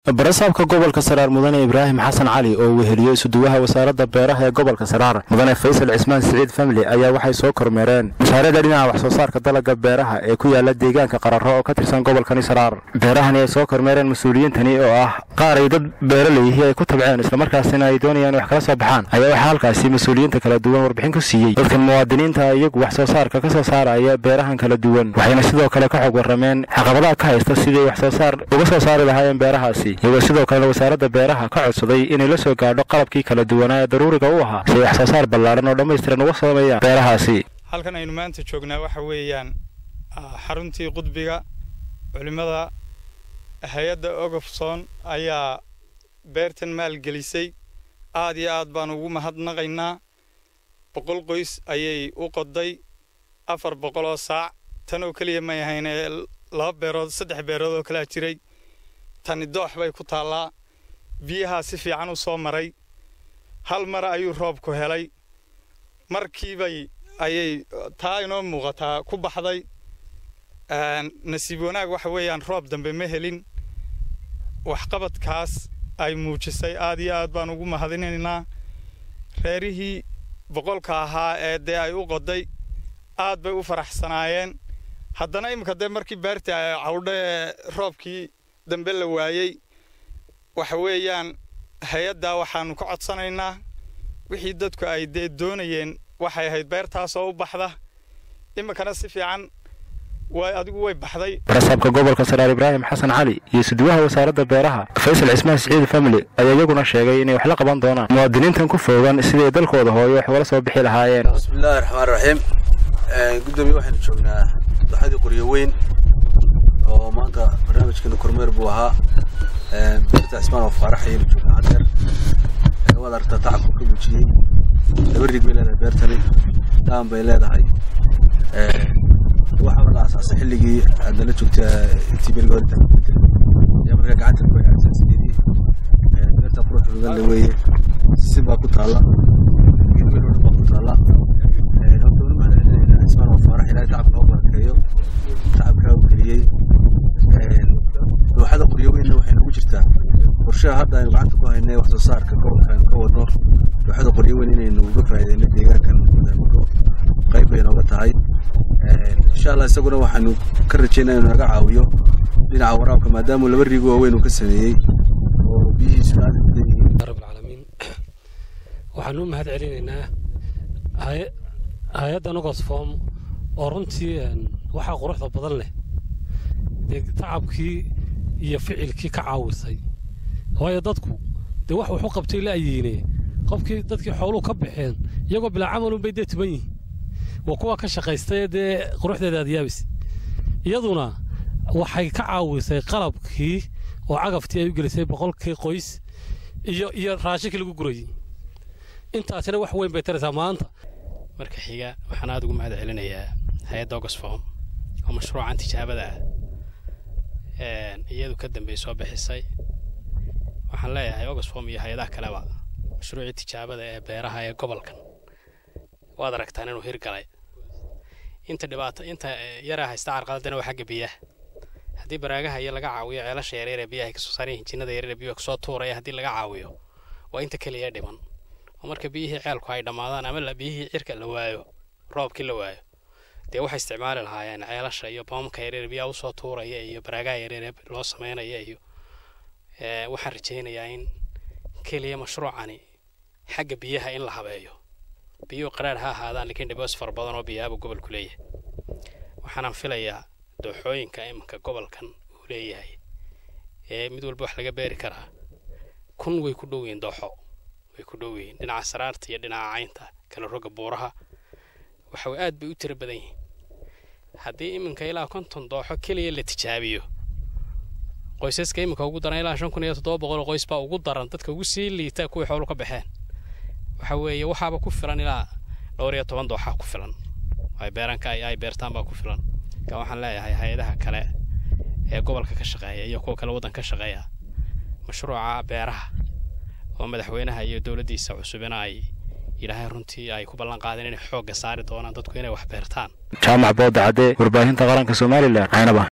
barasaabka gobolka saraar mudane ibraahim xasan cali oo weheliyo isuduwaha wasaaradda beeraha ee gobolka saraar mudane faysal cismaan siciid famli ayaa waxay soo kormeereen mashaariicda dhinaca wax soo saarka dalagga beeraha ee ku yaala deegaanka qararo oo ka tirsan gobolkani saraar beerahani ay soo kormeereen mas-uuliyiintani oo ah qaar ay dad beeraleyihi ay ku tabceen islamarkaasina ay doonayaan wax kala soo baxaan ayaa waxaa halkaasi mas-uuliyiinta kala duwan warbixin ku siiyey dadkan muwaadiniinta iyagu wax soo saarka ka soo saaraya beerahan kala duwan waxayna sidoo kale ka xog warrameen caqabadaha ka haysta sidii wax soo saar uga soo saari lahaayeen beerahaasi iyagoo sidoo kalena wasaaradda beeraha ka codsaday inay la soo gaadho qalabkii kala duwanaa ee daruuriga u ahaa si ay wax soo saar ballaaran oo dhammaystiran uga sameeyaan beerahaasi halkan aynu maanta joognaa waxa weeyaan xaruntii qudbiga culimmada hay-adda ogofson ayaa beertan maalgelisay aad iyo aad baan ugu mahadnaqaynaa boqol qoys ayay u qoday afar boqol oo saac tan oo keliya may ahayne laba beerood saddex beerood oo kalea jiray tani doox bay ku taallaa biyahaa si fiican u soo maray hal mar ayuu roobku helay markiibay ayay taa inoo muuqataa ku baxday nasiib wanaag waxa weeyaan roob dambe ma helin waxqabadkaas ay muujisay aad iyo aad baan ugu mahadinaynaa reerihii boqolka ahaa ee dee ay u qoday aad bay u faraxsanaayeen haddana iminka dee markii beertii ay cawdho ee roobkii dambe la waayey waxa weeyaan hay-addaa waxaanu ka codsanaynaa wixii dadku ay dee doonayeen waxay ahayd beertaasoo u baxda iminkana si fiican way adigu way baxday barasaabka gobolka saraar ibraahim xasan cali iyo suduwaha wasaaradda beeraha faysal cismaan siciid famili ayaa iyaguna sheegay inay wax la qaban doonaan muwaadiniintan ku foogan siday dalkooda hooyo wax ugala soo bixi lahaayeen bismillahi raxmaan raxiim gudoomiye waxaynu joognaa dooxadii qoryo weyn oo maanta barnaamijkeenu kormeer buu ahaa beerta cismaan oo faarax ayaynu joognaa hadeer waad aragtaa tacabku ka muujiyey laba rig bay leedahay beertani daan bay leedahay waxaaba la asaasay xilligii aad nala joogta intii beriga horinta ayaa markaa gacanta ku aasaasidii beerta qurux badan le weeye sisin baa ku taalla geed weyn oo dhan baa ku taalla horta wali mahad celinayna cismaan oo faarax ilaahay tacabka oo barakeeyo tacabkaa uu geliyey dooxada qoryo weynna waxay nagu jirtaa qorshaha hadda aynu gacanta ku haynay wax soo saarka gobolka aynu ka wadno dooxada qoryo weyn inaynu uga faa'iidayno deegaankan muddo qayb bay nooga tahay insha allah isaguna waxaanu ka rajaynaa inuu naga caawiyo dhinaca waraabka maadaama laba riigo waaweyn uu ka sameeyey oo biyihiisuna aad u badan yihiin rabbilcaalamiin waxaanu u mahad celinaynaa hay-adda nogosform oo runtii waxaa quruxda badan leh dee tacabkii iyo ficilkii ka caawisay waayo dadku dee wax wax u qabtay la ayiine qofkii dadkii xooluhu ka baxeen iyagoo bilaa camalunbay dee tuban yihin waa kuwa ka shaqaystay dee quruxdeeda adyaabis iyaduna waxay ka caawisay qalabkii oo cagaftii ay u gelisay boqolkii qoys iyo iyo raashinkii lagu gurayey intaasina wax weyn bay taraysaa maanta marka xiga waxaan aada ugu mahad celinayaa hay-adda ogosfom oo mashruucan tijaabada ah iyadu ka dambey soo bixisay waxaan leeyahay ogosfom iyo hay-adaha kaleba mashruucii tijaabada ee beeraha ee gobolkan waad aragtaan inuu hirgalay inta dhibaato inta yaraa haysta carqaladana waa xagga biyaha haddii baraagaha iyo laga caawiyo ceelasha yareer ee biyaha ay kasoo saaran yihiin jinnada yareer ee biyuha kasoo tuuraya haddii laga caawiyo waa inta keliya dhiman oo marka biyihii ceelku ay dhammaadaan ama biyihii cirka la waayo roobkii la waayo dee waxay isticmaali lahaayeen ceelasha iyo boomka yareer biyaha usoo tuuraya iyo baraagaha yareer ee loo samaynaya iyo waxaan rajaynayaa in keliya mashruucani xagga biyaha in la habeeyo biyuhu qaraar ha ahaadaan laakiin dhiboos fara badan oo biyaaba gobolku leeyahay waxaanaan filayaa dooxooyinka iminka gobolkan uu leeyahay ee mid walba wax laga beeri karaa kun way ku dhow yihiin dooxo way ku dhow yihiin dhinaca saraarta iyo dhinaca caynta kala roga buuraha waxa aad bay u tiro badan yihiin haddii iminka ilaa konton dooxo keliya la tijaabiyo qoysaska iminka ugu daran ilaa shan kun iyo toddoba boqol oo qoys baa ugu daran dadka ugu sii liita kuwii xoolu ka baxeen waxa weeye waxaaba ku filan ilaa dhowr iyo toban dooxa ku filan ay beeranka ay beertaan baa ku filan ka waxaan leeyahay hay-adaha kale ee gobolka ka shaqeeya iyo kuwa kale waddan ka shaqeeya mashruuca beeraha oo madaxweynaha iyo dowladdiisa cusubina ay ilaahay runtii ay ku ballan qaadeen inay xoogga saari doonaan dadku inay wax beertaan jaamac booda cadde warbaahinta qaranka somalilan caynaba